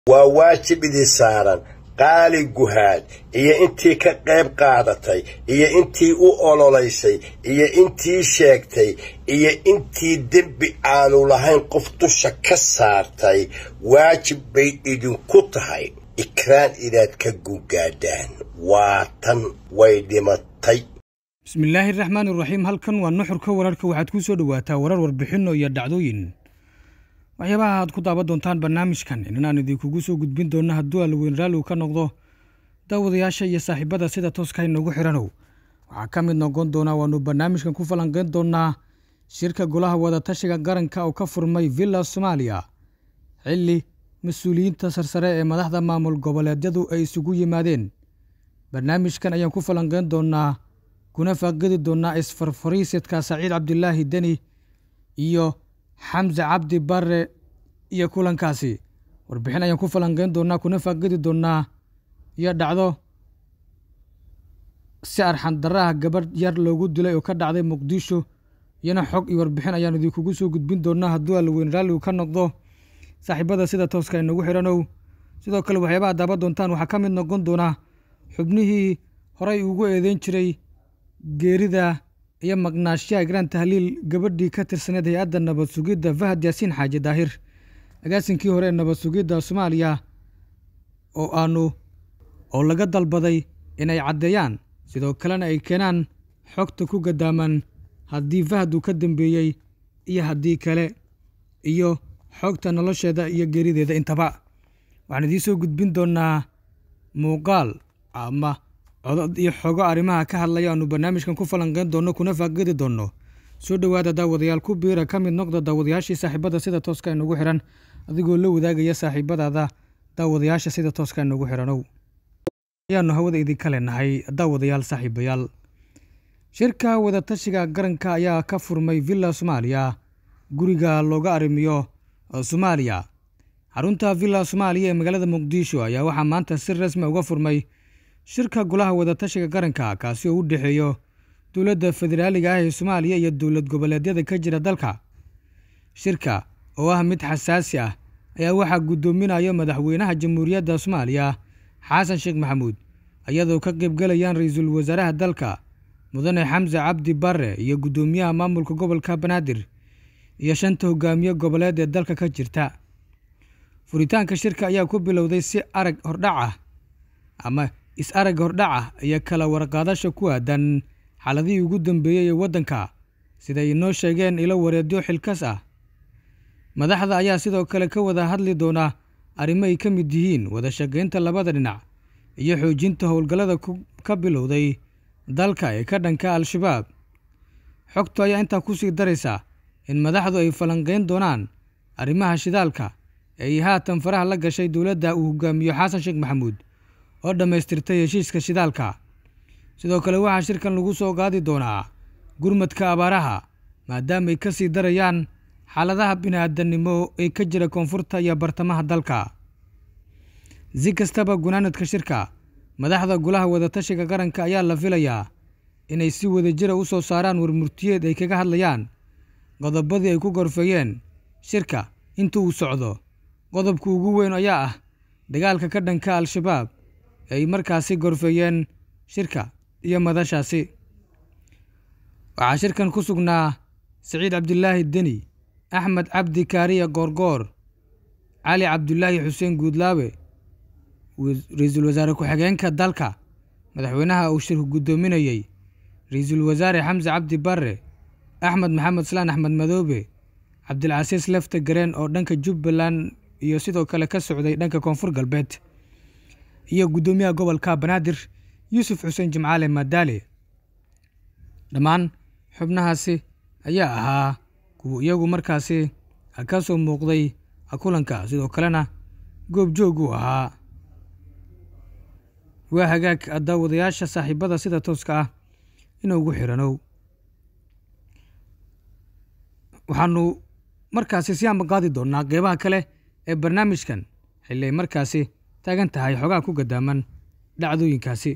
waa waajib idin saaran qaali guhaad iyo intii ka qayb qaadatay iyo intii u ololaysay iyo intii sheegtay iyo intii dembi aanu lahayn qof dusha ka saartay waajib bay idinku tahay ikraan inaad ka gungaadhaan waa tan way dhimatay bismillaahi raxmaan iraxiim halkan waa nuxurka wararka waxaad ku soo dhowaataa warar warbixinno iyo dhacdooyin waxyaabaha aad ku daaban doontaan barnaamijkan inaan idinkugu soo gudbin doonno hadduu alweyn raalligu ka noqdo daawadayaasha iyo saaxiibada sida tooska inoogu xidhanow waxaa ka mid noqon doonaa waannu barnaamijkan ku falanqeyn doonaa shirka golaha wadatashiga qaranka oo ka furmay villa soomaaliya xilli mas-uuliyiinta sarsare ee madaxda maamul goboleedyadu ay isugu yimaadeen barnaamijkan ayaan ku falanqeyn doonaa kuna faaqidi doonaa isfarfariisidka saciid cabdilaahi deni iyo xamse cabdi bare iyo kulankaasi warbixin ayaan ku falanqeyn doonaa kuna faaqidi doonaa iyo dhacdo si arxan daraha gabadh yar loogu dilay oo ka dhacday muqdisho iyana xog iyo warbixin ayaan idinkugu soo gudbin doonaa hadduu alweyn raalligu ka noqdo saaxiibada sida tooska inagu xidhanow sidoo kale waxyaabaha daaban doontaan waxaa ka mid noqon doonaa xubnihii horey ugu eedeyn jiray geerida iyo maqnaashiyaha igraan tahliil gabadhii ka tirsaneed hay-adda nabad sugidda fahad yaasiin xaaji daahir agaasinkii hore ee nabad sugidda soomaaliya oo aanu oo laga dalbaday inay caddeeyaan sidoo kalena ay keenaan xogta ku gadaaman haddii fahad uu ka dambeeyey iyo haddii kale iyo xogta nolosheeda iyo geerideeda intaba waxaan idiin soo gudbin doonaa muuqaal ama codod iyo xogo arrimaha ka hadlaya aanu barnaamijkan ku falanqeyn doonno kuna faaqidi doonno soo dhowaada daawadayaal ku biira ka mid noqda daawadayaashii saaxiibada sida tooska inagu xidhan adigoo la wadaagaya saaxiibadaada daawadayaasha sida tooska inagu xidhanow ayaanu hawada idinka leenahay daawadayaal saaxiibayaal shirka wadatashiga qaranka ayaa ka furmay villa soomaaliya guriga looga arrimiyo soomaaliya xarunta villa soomaaliya ee magaalada muqdisho ayaa waxaa maanta si rasmi uga furmay shirka golaha wadatashiga qaranka kaasi oo u dhexeeyo dowladda federaaliga ah ee soomaaliya iyo dowlad goboleedyada ka jira dalka shirka oo ah mid xasaasi ah ayaa waxaa guddoominayo madaxweynaha jamhuuriyadda soomaaliya xasan sheekh maxamuud iyadoo ka qaybgalayaan ra-iisul wasaaraha dalka mudane xamse cabdi bare iyo guddoomiyaha maamulka gobolka banaadir iyo shanta hogaamiye goboleed ee dalka ka jirta furitaanka shirka ayaa ku bilowday si arag hordhac ah ama is-arag hordhac ah iyo kala warqaadasha ku aadan xaaladihii ugu dambeeyey ee waddanka siday inoo sheegeen ilo wareedyo xilkas ah madaxda ayaa sidoo kale ka wada hadli doona arrimo ay ka mid yihiin wada shaqaynta labada dhinac iyo xoojinta howlgallada ka bilowday dalka ee ka dhanka al-shabaab xogtu ayaa intaa ku sii daraysa in madaxdu ay falanqeyn doonaan arrimaha shidaalka ee ay haatan faraha la gashay dowladda uu hogaamiyo xasan sheekh maxamuud oo dhammaystirtay heshiiska shidaalka sidoo kale waxaa shirkan lagu soo qaadi doonaa gurmadka abaaraha maadaamaay ka sii darayaan xaaladaha bini-aadannimo ee ka jira koonfurta iyo bartamaha dalka si kastaba gunaanadka shirka madaxda golaha wadatashiga qaranka ayaa la filayaa inay si wadajira u soo saaraan warmurtiyeed ay kaga hadlayaan qodobadii ay ku gorfeeyeen shirka inta uu socdo qodobka ugu weyn ayaa ah dagaalka ka dhanka al-shabaab ay markaasi gorfeeyeen shirka iyo madashaasi waxaa shirkan ku sugnaa siciid cabdilaahi deni axmed cabdi kaariya goorgoor cali cabdulaahi xuseen guudlaabe ra-iisul wasaare ku-xigeenka dalka madaxweynaha uu shirku guddoominayey ra-iisul wasaare xamse cabdi bare axmed maxamed salaan axmed madoobe cabdilcasiis lefte gareen oo dhanka jubbaland iyo sidoo kale ka socday dhanka koonfur galbeed iyo guddoomiyaha gobolka banaadir yuusuf xuseen jimcaale madaale dhammaan xubnahaasi ayaa ahaa kuwa iyagu markaasi ka soo muuqday kulanka sidoo kalena goobjoog uu ahaa waa hagaag daawadayaasha saaxiibada sida tooska ah inuugu xidhanow waxaanu markaasi si amba qaadi doonaa qeybaha kale ee barnaamijkan xilli ay markaasi taagan tahay xogaha ku gadaaman dhacdooyinkaasi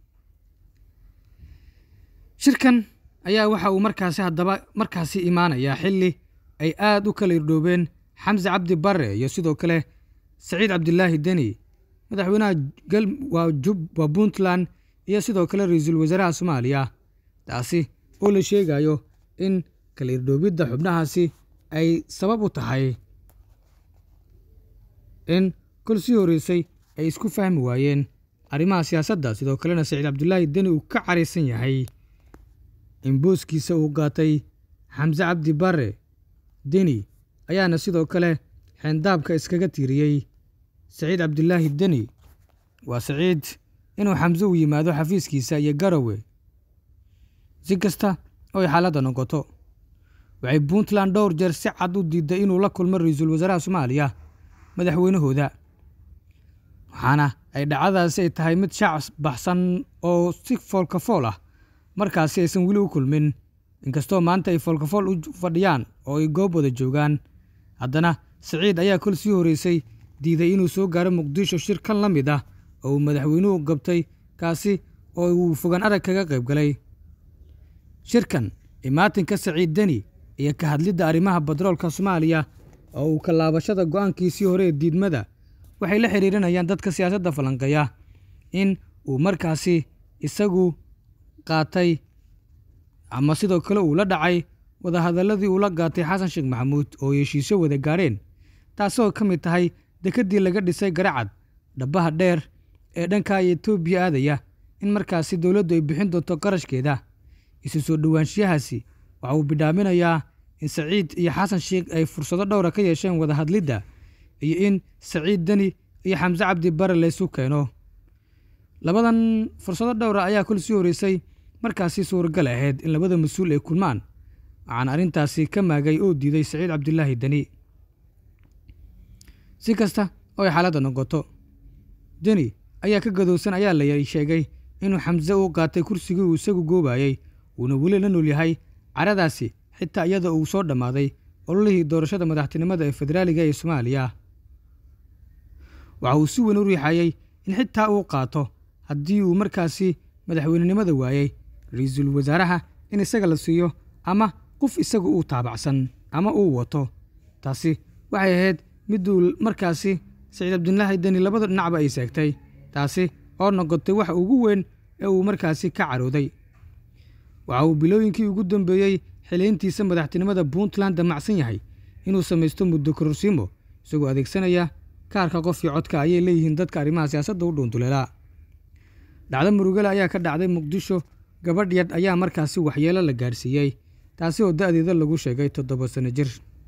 shirkan ayaa waxa uu markaasi haddaba markaasi imaanayaa xilli ay aada u kala irdhoobeen xamse cabdi bare iyo sidoo kale saciid cabdilaahi deni madaxweynaha waa puntland iyo sidoo kale ra-iisul wasaaraha soomaaliya taasi oo la sheegayo in kala irdhoobidda xubnahaasi ay sabab u tahay in kol sii horreysay ay isku fahmi waayeen arrimaha siyaasadda sidoo kalena saciid cabdulaahi deni uu ka caraysan yahay in booskiisa uu qaatay xamse cabdi bare deni ayaana sidoo kale xeendaabka iskaga tiiriyey saciid cabdilaahi deni waa saciid inuu xamse u yimaado xafiiskiisa iyo garowe si kasta oo ay xaaladda noqoto waxay puntland dhowr jeer si cad u diiday inuu la kulmo ra-iisul wasaaraha soomaaliya madaxweynahooda waxaana ay dhacdadaasi ay tahay mid shaac baxsan oo si foolkafool ah markaasi aysan weli u kulmin inkastoo maanta ay foolkafool u fadhiyaan oo ay goob wada joogaan haddana saciid ayaa kol sii horreysay diiday inuu soo gaaro muqdisho shir kan la mid ah oo uu madaxweynuhu gabtay kaasi oo uu fogaan arag kaga qayb galay shirkan imaatinka saciid deni iyo ka hadlidda arrimaha batroolka soomaaliya oo uu ka laabashada go'aankiisii hore ee diidmada waxay la xidhiirinayaan dadka siyaasadda falanqeeya in uu markaasi isagu qaatay ama sidoo kale uu la dhacay wadahadalladii uu la qaatay xasan sheekh maxamuud oo heshiisyo wada gaadheen taasoo ka mid tahay dekeddii laga dhisay garacad dhabbaha dheer ee dhanka etoobiya aadaya in markaasi dowladdu ay bixin doonto qarashkeeda isu soo dhowaanshiyahaasi waxa uu bidhaaminayaa in saciid iyo xasan sheekh ay fursado dhowra ka yeesheen wada hadlidda iyo in saciid deni iyo xamse cabdi bare laysu keeno labadan fursado dhowra ayaa kol sii horreysay markaasi suuragal ahayd in labada mas-uul ay kulmaan waxaana arrintaasi ka maagay oo diiday saciid cabdilaahi deni si kasta oo ay xaaladda noqoto deni ayaa ka gadowsan ayaa la sheegay inuu xamse uu qaatay kursigii uu isagu goobayey uuna weli la nool yahay caradaasi xitaa iyada uu soo dhammaaday ololihii doorashada madaxtinimada ee federaaliga ee soomaaliya waxa uu si weyn u riixayey in xitaa uu qaato haddii uu markaasi madaxweynenimada waayey ra-iisul wasaaraha in isaga la siiyo ama qof isagu uu taabacsan ama uu wato taasi waxay ahayd miduu markaasi saciid cabdilaahi deni labada dhinacba ay seegtay taasi oo noqotay waxa ugu weyn ee uu markaasi ka carooday waxa uu bilooyinkii ugu dambeeyey xiliintiisa madaxtinimada puntland damacsan yahay inuu samaysto muddo kororsiimo isagoo adeegsanaya kaarka qofkii codka ayay leeyihiin dadka arrimaha siyaasadda u dhuunduleelaa dhacdo murugale ayaa ka dhacday muqdisho gabadh yadh ayaa markaasi waxyeelo la gaadhsiiyey taasi oo da'deeda lagu sheegay toddoba sano jir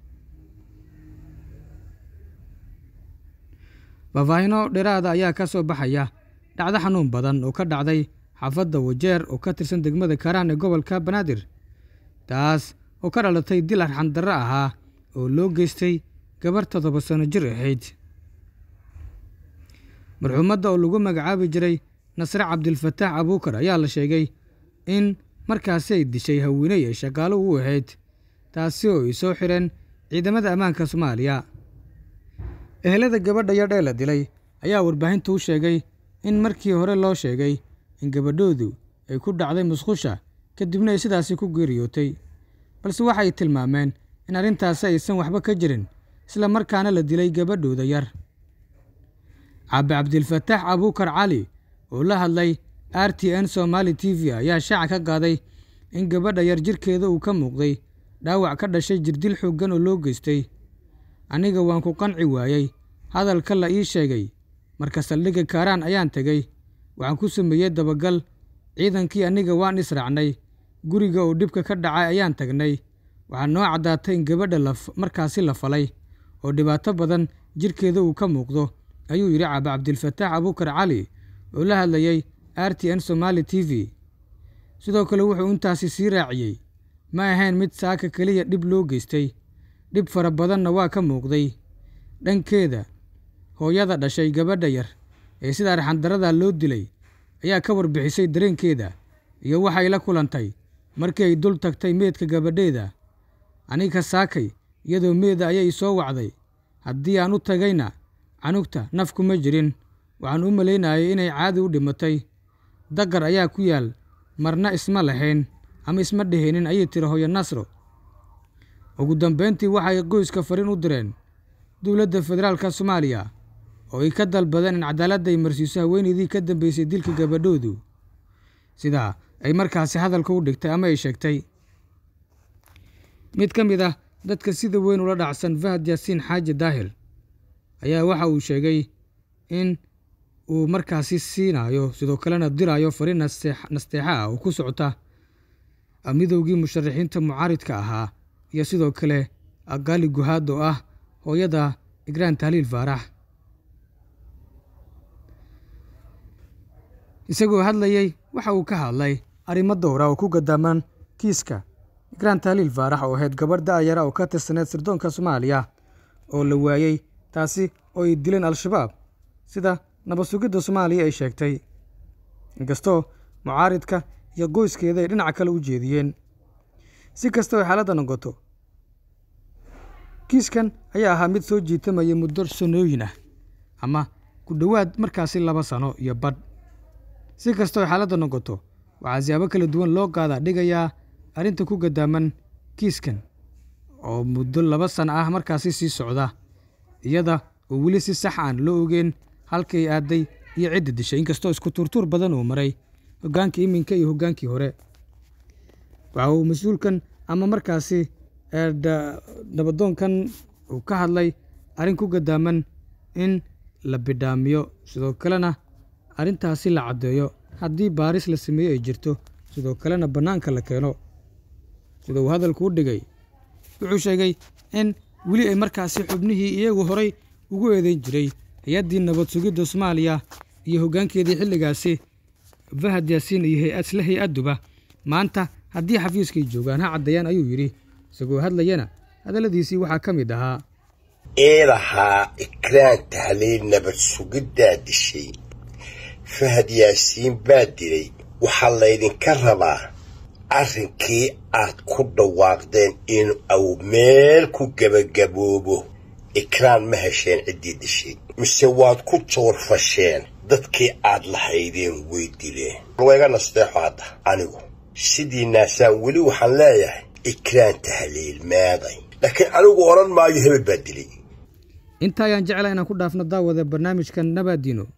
faahfaahino dheeraada ayaa ka soo baxaya dhacdo xanuun badan oo ka dhacday xaafadda wajeer oo ka tirsan degmada kaaraan ee gobolka banaadir taas oo ka dhalatay dil arxandarro ahaa oo loo geystay gabarh toddoba sano jir ahayd marxuumadda oo lagu magacaabi jiray nasre cabdilfataax abuukar ayaa la sheegay in markaasi ay dishay haweeney ay shaqaalo u ahayd taasi oo ay soo xireen ciidamada ammaanka soomaaliya ehelada gabadha yadh ee la dilay ayaa warbaahintu u sheegay in markii hore loo sheegay in gabadhoodu ay ku dhacday musqusha kadibna ay sidaasi ku geeriyootay balse waxay tilmaameen in arrintaasi aysan waxba ka jirin isla markaana la dilay gabadhooda yar caabi cabdilfataax abuukar cali oo la hadlay r t n somaali t v ayaa shaaca ka qaaday in gabadha yar jirkeeda uu ka muuqday dhaawac ka dhashay jirdil xooggan oo loo geystay aniga waan ku qanci waayey hadalka la ii sheegay marka saldhigga kaaraan ayaan tegey waxaan ku sameeyey dabagal ciidankii aniga waan israacnay guriga oo dhibka ka dhacay ayaan tagnay waxaa noo caddaatay in gabadha markaasi la falay oo dhibaato badan jirkeeda uu ka muuqdo ayuu yidhi caabi cabdilfataax abuukar cali oo la hadlayey r t n somaali t v sidoo kale wuxuu intaasi sii raaciyey ma ahayn mid saaka keliya dhib loo geystay dhib fara badanna waa ka muuqday dhankeeda hooyada dhashay gabadha yar ee sida arxandarrada loo dilay ayaa ka warbixisay dareenkeeda iyo waxay la kulantay markii ay dul tagtay meedka gabadheeda aniga saakay iyadoo meeda ayay soo wacday haddii aan u tagayna canugta naf kuma jirin waxaan u malaynayay inay caadi u dhimatay daqar ayaa ku yaal marna isma lahayn ama isma dheheenin ayay tiri hooyo nasro ugu dambayntii waxay qoyska fariin u direen dowladda federaalka soomaaliya oo ay ka dalbadeen in cadaaladda ay marsiiso haweeneydii ka dambeysay dilka gabadhoodu sidaa ay markaasi hadalka u dhigtay ama ay sheegtay mid ka mid ah dadka sida weyn ula dhacsan fahad yaasiin xaaji daahir ayaa waxa uu sheegay in uu markaasi siinayo sidoo kalena dirayo fariin nasteexa ah oo ku socota midowgii musharaxiinta mucaaridka ahaa iyo sidoo kale gaali guhaad oo ah hooyada igraan tahliil faarax isagoo hadlayey waxa uu ka hadlay arrimo dowra oo ku gadaaman kiiska igraan tahliil faarax oo ahayd gabadh da'yara oo ka tirsaneed sirdoonka soomaaliya oo la waayey taasi oo ay dileen al-shabaab sida nabad sugidda soomaaliya ay sheegtay inkastoo mucaaridka iyo qoyskeeda ay dhinaca kale u jeediyeen si kasta oo xaaladda noqoto kiiskan ayaa ahaa mid soo jiitamaya muddo sanooyin ah ama ku dhowaad markaasi laba sano iyo badh si kasta oo xaaladda noqoto waxaa siyaabo kala duwan loo qaadaa dhigayaa arrinta ku gadaaman kiiskan oo muddo laba sano ah markaasi sii socda iyada oo weli si sax aan loo ogeen halkay aaday iyo cidda dishay inkastoo isku tuurtuur badan uu maray hoggaankii iminka iyo hoggaankii hore waxa uu mas-uulkan ama markaasi nabadoonkan uu ka hadlay arrin ku gadaaman in la bidhaamiyo sidoo kalena arrintaasi la caddeeyo haddii baaris la sameeyo ay jirto sidoo kalena bannaanka la keeno sida uu hadalku u dhigay wuxuu sheegay in weli ay markaasi xubnihii iyagu horay ugu eedeyn jiray hay-addii nabad sugidda soomaaliya iyo hoggaankeedii xilligaasi fahad yaasiin iyo hay-asle hay-adduba maanta haddii xafiiskay joogaan ha caddeeyaan ayuu yidhi isagoo hadlayana hadalladiisii waxaa ka mid ahaa eedahaa ikraan tahliil nabad sugiddaa dishay fahad yaasiin baa dilay waxaa laydinka rabaa arrinkii aad ku dhawaaqdeen in uu meel ku gebagaboobo ikraan ma hesheen ciddii dishay mise waad ku joorfasheen dadkii aad lahaydeen way dileen wayga nasteexo hadda anigu sidii naasaan weli waxaan leeyahay ikraan tahliil meeday laakiin anigu odhan maayo hebel baa dilay inta ayaan jeclaa inaan ku dhaafno daawada barnaamijkan nabaadiino